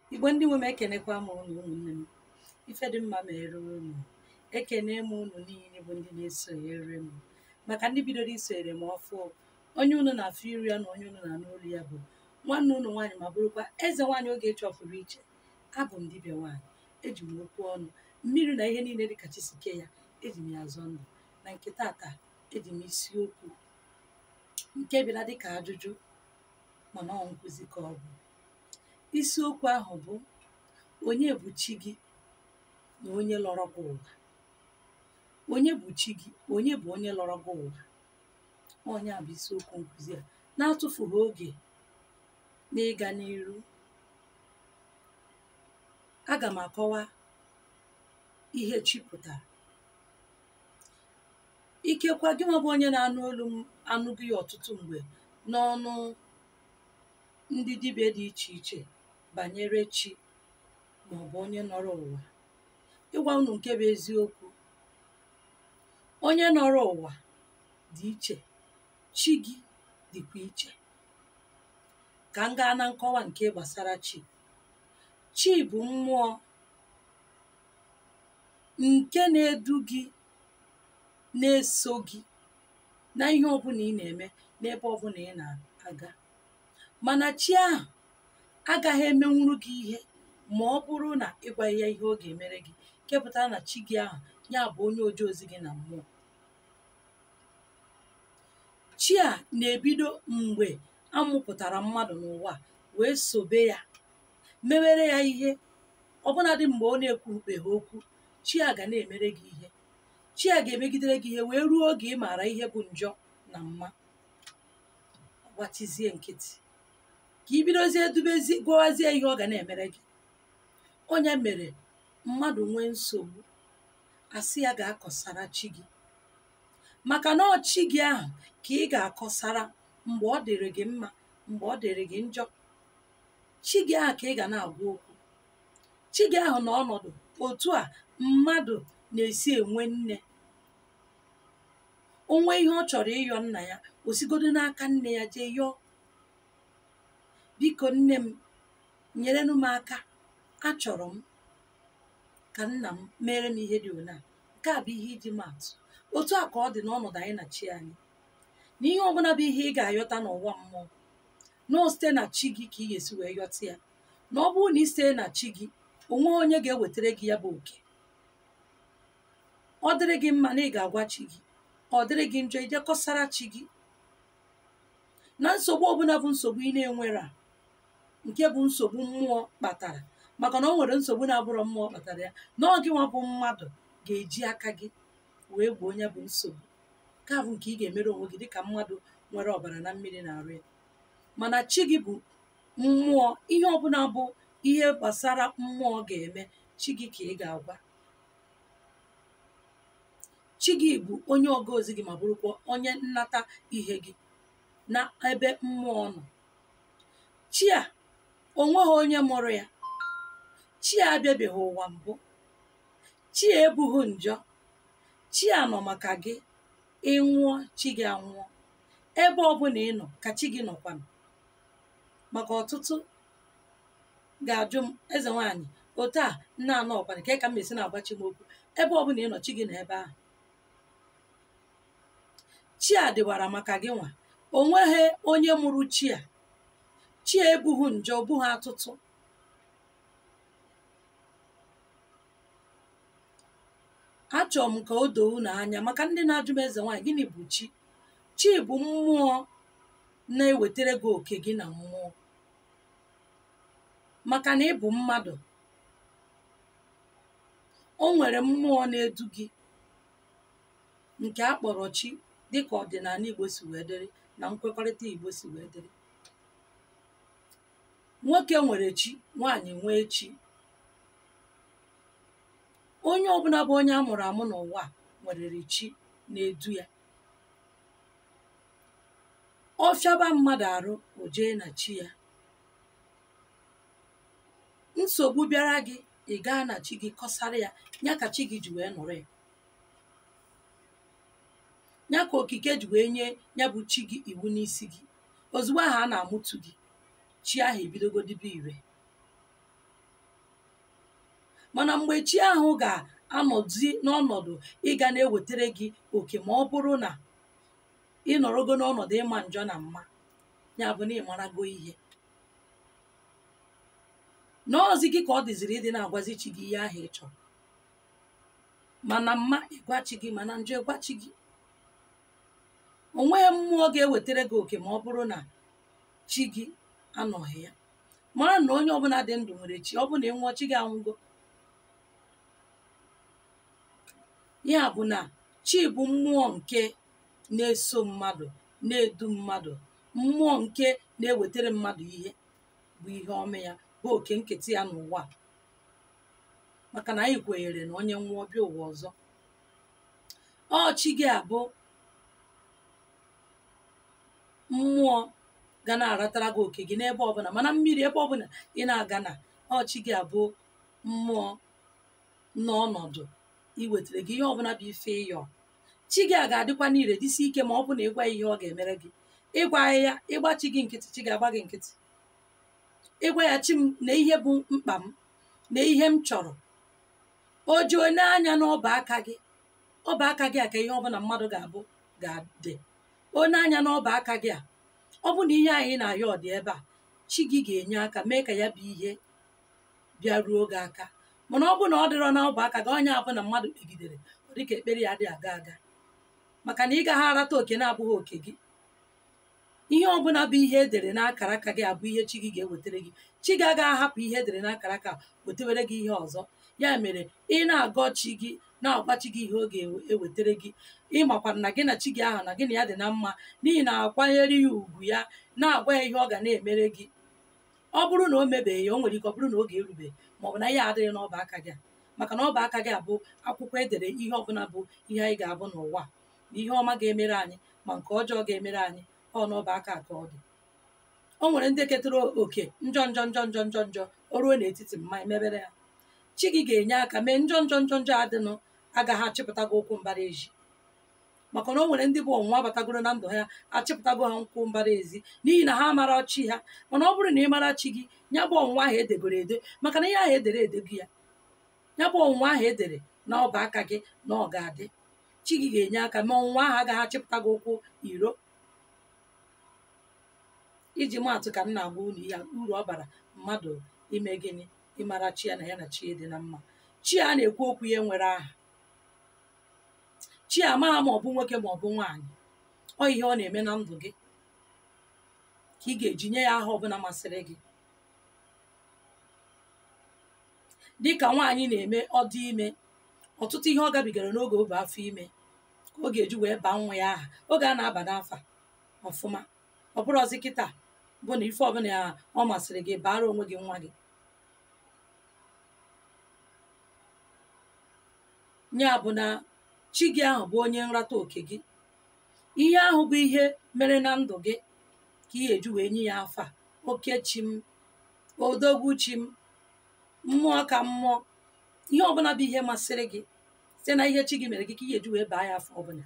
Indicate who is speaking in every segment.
Speaker 1: igbo ndị nwe m ekenekwa m unu ụmụnne m ife dị mma mere unu ekene m unu niile bụ ndị na-esonyere m maka ndị bidoro isonyere m ọfụ onye unu na-afụ iru ya na onye unu na-anụ olu ya bụ nwanne unu nwaanyị ma bụrụkwa eze nwaanyị oge chọpụrụ iche abụ m dibịa nwaanyị eji m okwu ọnụ mmiri na ihe niile dịka chisike ya eji m ya azọ ndụ na nke tata eji m isiokwu nke bịara dịka ajụjụ mana ọ nkụzi ka ọ bụ isiokwu ahụ bụ onye bụ chi gị na onye lọrọ gị ụwa onye bụ chi gị onye bụ onye lọrọ gị ụwa onye a bụ isiokwu nkụzi a na-atụfughị oge n'ịga n'iru aga m akọwa ihe chi pụtara ikekwa gị nwa bụ onye na-anụ olu m anụghị ya ọtụtụ mgbe n'ọnụ ndị dibịa dị iche iche banyere chi maọbụ onye nọrọ ụwa ịgwa unu nke bụ eziokwu onye nọrọ ụwa dị iche chi gị dịkwa iche ka m gaa na nkọwa nke gbasara chi chi bụ mmụọ nke na-edu gị na-eso gị na ihe ọbụla ị na-eme n'ebe ọbụla ị na-aga mana chi ahụ agaghị emenwuru gị ihe ma ọ bụrụ na ịgwaghị ya ihe ọ ga-emere gị kepụtara na chi gị ahụ ya bụ onye oje ozi gị na mmụọ chi a na-ebido mgbe amụpụtara mmadụ n'ụwa wee sobe ya mewere ya ihe ọbụnadị mgbe ọ na-ekwubeghị okwu chi a ga na-emere gị ihe chi a ga-emegidere gị ihe wee ruo oge ị maara ihe bụ njọ na mma gbachizie nkịtị ka ị bidozie edubezi gwawazie ihe ọ ga na-emere gị onye mere mmadụ nwee nsogbu asị ya ga-akọsara chi gị maka na ọchị gị ahụ ka ị ga-akọsara mgbe ọ dịrị gị mma mgbe ọ dịrị gị njọ chi gị ahụ ka ị ga na-agwa okwu chi gị ahụ na ọnọdụ otu a mmadụ na-esi enwe nne onwe ihe ọ chọrọ ịyọ nna ya osigodo n'aka nne ya jee yọọ biko nne m nyerenụ m aka achọrọ m ka nna m mere m ihe dị ona nke a bụ ihe iji maatụ otu a ka ọ dị n'ọnọdụ anyị na chi anyị na ihe ọbụla bụ ihe ị ga-ayọta n'ụwa mmụọ na site na chi gị ka ị ga-esi wee yọta ya na ọ bụrụ na ị site na chi gị onwe onye ga-ewetara gị ya bụ oke ọ dịrị gị mma na ị ga-agwa chi gị ọ dịrị gị njọ ije kọsara chi gị na nsogbu ọbụla bụ nsogbu ị na-enwere a nke bụ nsogbu mmụọ kpatara maka na ọ nwere nsogbu na-abụrụ mmụọ kpatara ya na ọ gị nwa bụ mmadụ ga-eji aka gị wee gboo onye bụ nsogbu nke a bụ nke ị ga-emere onwe gị dịka mmadụ nwere ọbara na mmiri na-arụ ya mana chi gị bụ mmụọ ihe ọbụla bụ ihe gbasara mmụọ ga-eme chi gị ka ị ga-agwa chi gị bụ onye ọga ozi gị ma bụrụkwa onye nnata ihe gị na ebe mmụọ nọ chi a onweghị onye mụrụ ya chi a abịabeghị ụwa mbụ chi a ebughị njọ chi a nọ maka gị ịnwụọ chi gị anwụọ ebe ọbụla ị nọ ka chi gị nọkwanụ maka ọtụtụ ga-ajụ m eze nwaanyị otu a nna anọ ọkwana ka ka m esi na-agbachi m okwu ebe ọbụla ị nọ chi gị nọ ebe ahụ chi a dịwara maka gị nwa o nweghị onye mụrụ chi a chi a ebughị njọ bụghị atụtụ achọrọ m ka o doo unu anya maka ndị na-ajụ m eze nwaanyị gịnị bụ chi chi bụ mmụọ na-ewetara gị oke gị na mmụọ maka na ị bụ mmadụ o nwere mmụọ na-edu gị nke a kpọrọ chi dịka ọdịnala Igbo si wee dịrị na nkwekọrịta Igbo si wee dịrị nwoke nwere chi nwaanyị nwee chi onye ọbụla bụ onye a mụrụ amụ n'ụwa nwerere chi na-edu ya ọ fịaba mmadụ arụ o jee na chi ya nsogbu bịara gị ị gaa na chi gị kọsara ya ya ka chi gị ji wee nọrọ ya ya ka okike ji wee nye ya bụ chi gị iwu n'isi gị ozugbo ahụ a na-amụtu gị chi ahụ ebidogodibe ire mana mgbe chi ahụ ga-anọzi n'ọnọdụ ịga na-ewetara gị oke ma ọ bụrụ na ị nọrọgo n'ọnọdụ ịma njọ na mma ya bụ na ị marago ihe n'ọzi gị ka ọ dịziri ịdị na-agwazi chi gị ihe ahụ ị chọrọ mana mma ịgwachi gị mana njọ ịgwachi gị onweghị mmụọ ga-ewetara gị oke ma ọ bụrụ na chi gị anọghị ya mara na onye ọbụla dị ndụ nwere chi ọ bụ na ị nwụọ chi gị anwụgo ya bụ na chi bụ mmụọ nke na-eso mmadụ na-edu mmadụ mmụọ nke na-ewetara mmadụ ihe bụ ihe ọma ya bụ oke nketa ya n'ụwa a. maka na anyị kwenyere na onye nwụọ bịa ụwa ọzọ ọ chi gị abụ mmụọ ga na-aratara gị oke gị n'ebe ọbụla mana mmiri ebe ọbụla ị na-aga na ọchị gị abụ mmụọ n'ọnọdụ iwetara gị ihe ọbụla bụ ife ịyọ chi gị a ga-adịkwa n'ire dịsi ike ma ọ bụ na ịgwa ya ihe ọ ga-emere gị ịgwa ya ịgbachi gị nkịtị chi ga-agba gị nkịtị ịgwa ya chi m na ihe bụ mkpa m na ihe m chọrọ o ji onye anya n'ọba aka gị ọba aka gị a ka ihe ọbụla mmadụ ga-abụ ga-adị onye anya n'ọba aka gị a ọ bụ na ihe anyị na-ayọ ọ dị ebe a chi gị ga-enye aka mee ka ya bụ ihe bịaruo gị aka mana ọ bụ na ọ dịrọ n'ọba aka gị onye abụ na mmadụ kpegidere ọ dịka ekpere ya dị aga aga maka na ị gaghị arata oke na-abụghị oke gị ihe ọbụla bụ ihe edere n'akara aka gị abụ ihe chi gị ga-ewetara gị chi gị agaghị ahapụ ihe edere n'akara aka wetewere gị ihe ọzọ ya mere ị na-agọ chi gị na-agwa chi gị ihe ọ ga-ewetara gị ịmakwara na gị na chi gị ahụ na gị na ya dị na mma n'ihi na akwanyere ya ugwu ya na-agwa ya ihe ọ ga na-emere gị ọ bụrụ na o mebeghị ya o nwere ike ọ bụrụ na oge erubeghị maọbụ na ihe adịghị n'ọba aka gị a maka na ọba aka gị abụ akwụkwọ edere ihe ọbụla bụ ihe anyị ga-abụ n'ụwa na ihe ọma ga-emere anyị ma nke ọjọọ ga-emere anyị ọ n'ọba aka ka ọ dị o nwere ndị ketara oke njọ njọ njọ njọ njọ njọ o ruo n'etiti mma emebere ya chi gị ga-enye aka mee njọ njọ njọ njọ adịnụ agaghị achịpụta gị ụkwụ mbara ezi maka na o nwere ndị bụ ọnwụnwa batagoro na ndụ ha achịpụtago ha nkwụ mbara ezi n'ihi na ha mara chi ha mana ọ bụrụ na ị mara chi gị ya bụ ọnwụnwa ahụ edegoro edo maka na ihe ahụ edere edego ya ya bụ ọnwụnwa ahụ edere na ọba aka gị na ọ ga-adị chi gị ga-enye aka ma ọnwụnwa ahụ agaghị achịpụta gị ụkwụ iro iji maatụ ka m na-agwa unu ya uru ọ bara mmadụ ime gịnị ịmara chi ya na ya na chi dị na mma chi a na-ekwu okwu ya nwere aha chi amaghị ma ọ bụ nwoke ma ọ bụ nwaanyị ọ ihe ọ na-eme na ndụ gị ka ị ga-eji nye ya aha ọbụla masịrị gị dị ka nwaanyị na-eme ọdị ime ọtụtụ ihe ọ gabigara n'oge obe afọ ime ka ọ ga-eji wee baa nwa ya aha oge a na-aba n'afa ọfụma ọ bụrụ ọzi kịta bụ na ife ọbụla ya ọ masịrị gị baara onwe gị nwa gị ya bụ na chi gị ahụ bụ onye nrata oke gị ihe ahụ bụ ihe mere na ndụ gị ka ị ga-eji wee nye ya afa oke chi m odogwu chi m mmụọ ka mmụọ ihe ọbụla bụ ihe masịrị gị site na ihe chi gị mere gị ka ị ga-eji wee baa ya afọ ọbụla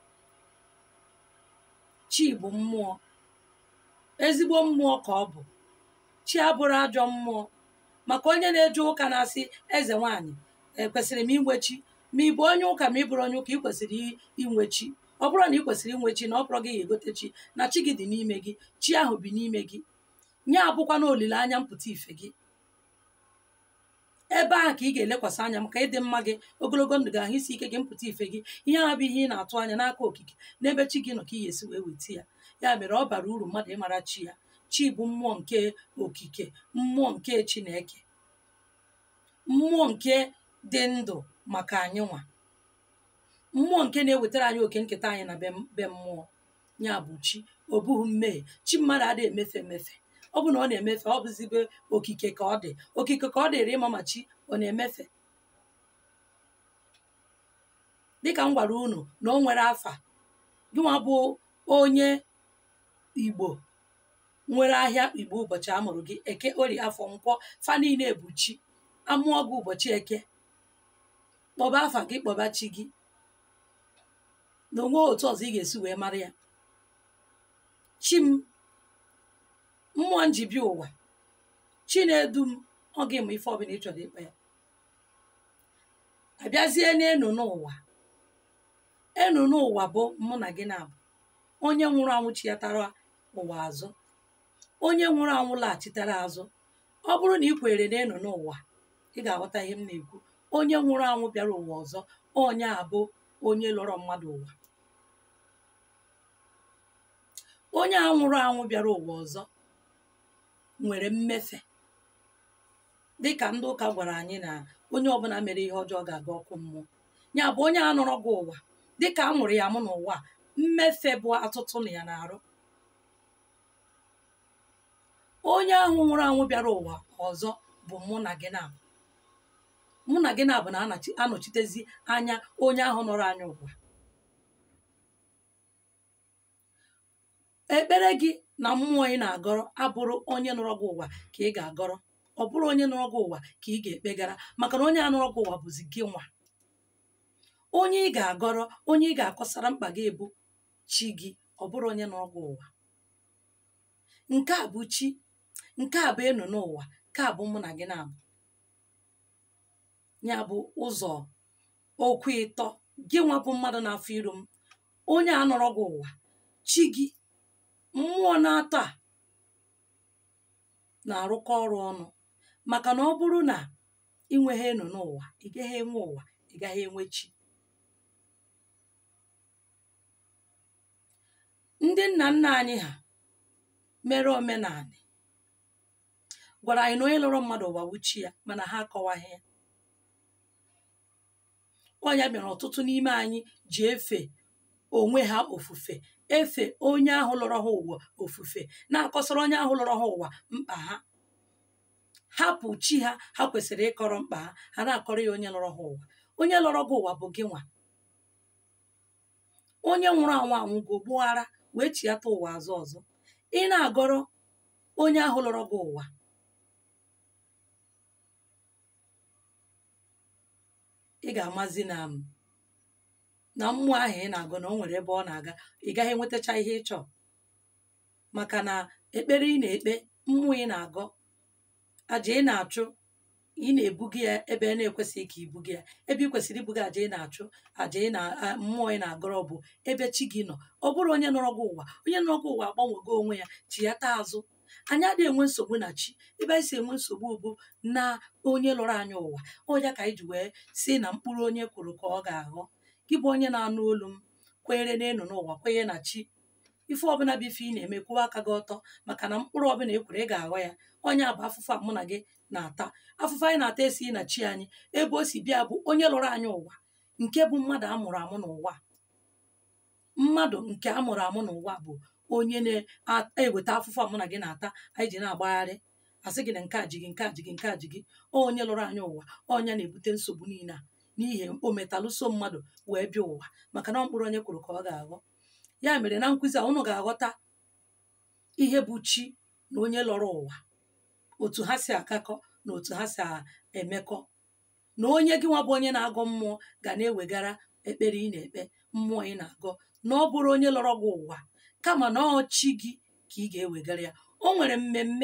Speaker 1: chi bụ mmụọ ezigbo mmụọ ka ọ bụ chi abụrụ ajọ mmụọ maka onye na-eje ụka na-asị eze nwaanyị ekwesịrị m inwe chi ma ị bụ onye ụka ma ị bụrụ onye ụka ị kwesịrị inwe chi ọ bụrụ na ị kwesịrị inwe chi na ọ bụrụ gị ya egote chi na chi gị dị n'ime gị chi ahụ bi n'ime gị nye abụkwa na olileanya mpụta ife gị ebe ahụ ka ị ga-elekwasị anya maka ịdị mma gị ogologo ndụ gị ahụ isi ike gị mpụta ife gị ihe ahụ bụ ihe ị na-atụ anya n'aka okike n'ebe chi gị nọ ka ị ga-esi wee weta ya ya mere ọ bara uru mmadụ ịmara chi ya chi bụ mmụọ nke okike mmụọ nke chineke mmụọ nke dị ndụ maka anyị nwa mmụọ nke na-ewetara anyị oke nketa anyị na be mmụọ ya bụ chi ọ bụghị mmehie chi mmadụ adịghị emefe emefe ọ bụ na ọ na-emefe ọ bụzibe okike ka ọ dị okike ka ọ dịrị ịma ma chi ọ na-emefe dịka m gwara unu na o nwere afa gịnwa bụ onye igbo nwere ahịa igbo ụbọchị a mụrụ gị eke ori afọ nkwọ fa niile bụ chi amụọ gị ụbọchị eke kpọba afa gị kpọba chi gị na onwe otu ọzọ ị ga-esi wee mara ya chi m mmụọ nji bịa ụwa chi na-edu m ọ ga-eme ife ọbụla ị chọrọ ịkpa ya abịazie n'enu n'ụwa enu n'ụwa bụ mụ na gị na-abụ onye nwụrụ anwụ chiatara ụwa azụ onye nwụrụ anwụ laghachitere azụ ọ bụrụ na ị kwere n'enu n'ụwa ị ga-aghọta ihe m na-ekwu onye nwụrụ anwụ bịara ụwa ọzọ onye a bụ onye lọrọ mmadụ ụwa onye a nwụrụ anwụ bịara ụwa ọzọ nwere mmefe dịka ndị ụka gwara anyị na onye ọbụla mere ihe ọjọọ ga-aga ọkụ mmụọ ya bụ onye a nọrọ gị ụwa dịka a mụrụ ya mụ n'ụwa mmefe bụ atụtụ na ya na-arụ onye ahụ nwụrụ anwụ bịara ụwa ọzọ bụ mụ na gị na mụ na gị na-abụ na-anọchitezi anya onye ahụ nọrọ anya ụwa ekpere gị na mmụọ ị na-agọrọ abụrụ onye nọrọ gị ụwa ka ị ga-agọrọ ọ bụrụ onye nọrọ gị ụwa ka ị ga-ekpegara maka na onye a nọrọ gị ụwa bụzi gị nwa onye ị ga-agọrọ onye ị ga-akọsara mkpa gị ebu chi gị ọ bụrụ onye nọrọ gị ụwa nke a bụ chi nke a bụ enu n'ụwa nke a bụ mụ na gị na-abụ ya bụ ụzọ okwu ịtọ gị nwa bụ mmadụ na-afọ iru m onye a nọrọ gị ụwa chi gị mmụọ na-atọ a na-arụkọ ọrụ ọnụ maka na ọ bụrụ na ị nweghị enu n'ụwa ị gaghị enwe ụwa ị gaghị enwe chi ndị nna nna anyị ha mere omenala gwara anyị na onye lụrụ mmadụ ụwa wuchi ya mana ha akọwaghị ya ọ ya mere ọtụtụ n'ime anyị ji efe onwe ha ofufe efe onye ahụ lọrọ ha ụwa ofufe na-akọsara onye ahụ lọrọ ha ụwa mkpa ha hapụ chi ha ha kwesịrị ịkọrọ mkpa ha ha na-akọrọ ya onye lọrọ ha ụwa onye lọrọ gị ụwa bụ gị nwa onye nwụrụ anwụ anwụ go gbughara wee chiata ụwa azụ ọzọ ị na-agọrọ onye ahụ lọrọ gị ụwa ị ga-amazi na m na mmụọ ahụ ị na-agụ na o nwere ebe ọ na-aga ị gaghị enwetacha ihe ị chọọ maka na ekpere ị na-ekpe mmụọ ị na-agọ aja ị na-achụ ị na-ebuga ya ebe a na-ekwesịghị ka ibuga ya ebe ị kwesịrị ibuga aja ị na-achụ aja ị na mmụọ ị na-agọrọ bụ ebe chi gị nọ ọ bụrụ onye nọrọ gị ụwa onye nọrọ gị ụwa agbanwego onwe ya chi ya taa azụ anyị adịghị enwe nsogbu na chi ebe anyị si enwe nsogbu bụ na onye lọrọ anyị ụwa ọya ka anyị ji wee si na mkpụrụ onye kwuru ka ọ ga-aghọ gị bụ onye na-anụ olu m kwenyere n'elu n'ụwa kwenye na chi ife ọbụla bụ ife ị na-eme kwụwa aka gị ọtọ maka na mkpụrụ ọbụla ekwere ị ga-aghọ ya onye a bụ afụfụ a mụ na gị na-ata afụfụ anyị na-ata esighị na chi anyị ebe o si bịa bụ onye lọrọ anyị ụwa nke bụ mmadụ amụrụ amụ n'ụwa mmadụ nke amụrụ amụ n'ụwa bụ onye na-eweta afụfụ a mụ na gị na-ata anyị ji na-agbagharị asị gị na nke a ji gị nke a ji gị nke a ji gị onye lụrụ anyị ụwa ọnya na-ebute nsogbu niile a n'ihi o metalụso mmadụ wee bịa ụwa maka na mkpụrụ onye kwuru ka ọ ga-aghọ ya mere na nkụzi a unu ga-aghọta ihe bụ chi na onye lọrọ ụwa otu ha si akakọ na otu ha si emekọ na onye gị nwa bụ onye na-agọ mmụọ ga na-ewegara ekpere ị na-ekpe mmụọ ị na-agọ na ọ bụrụ onye lọrọ gị ụwa kama na ọ chi gị ka ị ga-ewegara ya o nwere mmemme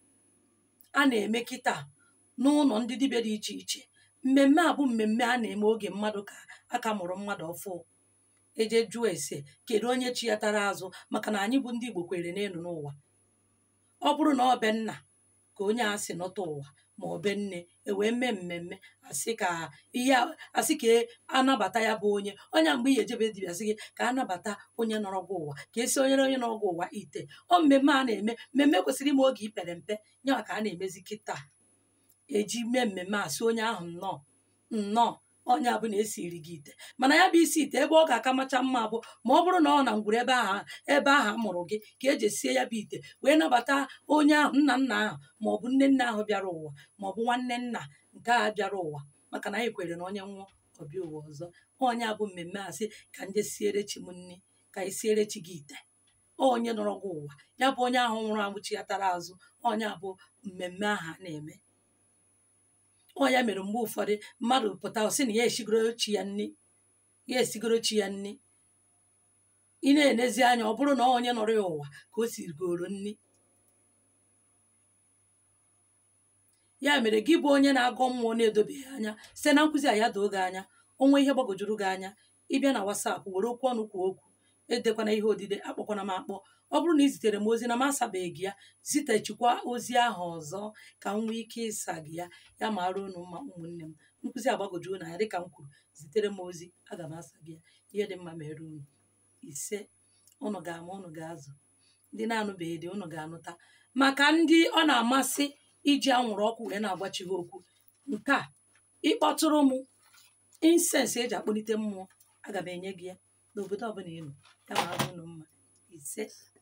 Speaker 1: a na-eme kịta n'ụlọ ndị dibịa dị iche iche mmemme a bụ mmemme a na-eme oge mmadụ ka aka mụrụ mmadụ ọfụ eje jụọ ese kedu onye chi ya tara azụ maka na anyị bụ ndị Igbo kwere n'elu n'ụwa ọ bụrụ na ọ be nna ka onye a sị nọta ụwa ma ọ be nne ewee mee mmemme asị ka ihe asị ka anabata ya bụ onye onye mgbe ihe ejebe dibịa sị gị ka anabata onye nọrọ gị ụwa ka esi onye onye nọrọ gị ụwa ite ọ mmemme a na-eme mmemme kwesịrị ime oge ipere mpe nyawa ka a na-emezi kịta eji mee mmemme a sị onye ahụ nnọọ nnọọ onye abụ na esiri gị ite mana ya bụ isi ite ebe ọ ga-aka macha mma bụ ma ọ bụrụ na ọ na ngwuru ebe ahụ ebe ahụ a mụrụ gị ka eji sie ya bụ ite wee nabata onye ahụ nna nna ahụ ma ọ bụ nne nna ahụ bịara ụwa ma ọ bụ nwanne nna nke a bịara ụwa maka na anyị kwere na onye nwụọ ọbịa ụwa ọzọ onye abụ mmemme a sị ka nje siere chi m nne ka anyị siere chi gị ite onye nọrọ gị ụwa ya bụ onye ahụ nwụrụ anwụ chi ya tara azụ onye abụ mmemme ahụ a na-eme ọ ya mere mgbe ụfọdụ mmadụ pụta sị na ya esigoro chi ya nne ya esigoro chi ya nne ị na-enezi anya ọ bụrụ na onye nọrọ ya ụwa ka o sirigoro nne ya mere gị bụ onye na-agọ mmụọ na-edobeghị anya site na nkụzi a ya doo gị anya onwe ihe gbagojuru gị anya ịbịa na wasapụ were okwu ọnụ kwuo okwu edekwana ihe odide akpọkwana m akpọ ọ bụrụ na ị zitere m ozi na m asabeghị gị ya zitechikwa ozi ahụ ọzọ ka m nwee ike ịsa gị ya ya ma ruo unu mma ụmụnne m nkụzi agbagojuru na ya dịka m kwuru zitere m ozi aga m asa gị ya ihe dị mma mere unu ise ụnụ ga-ama ụnụ ga-azụ ndị na-anụbeghị dị ụnụ ga-anụta maka ndị ọ na-amasị iji anwụrụ ọkụ wee na-agbachi ha okwu nke a ịkpọtụrụ m insensị eji akpọlite mmụọ aga m enye gị ya n'obodo ọbụla ị nọ ya ma unu mma ise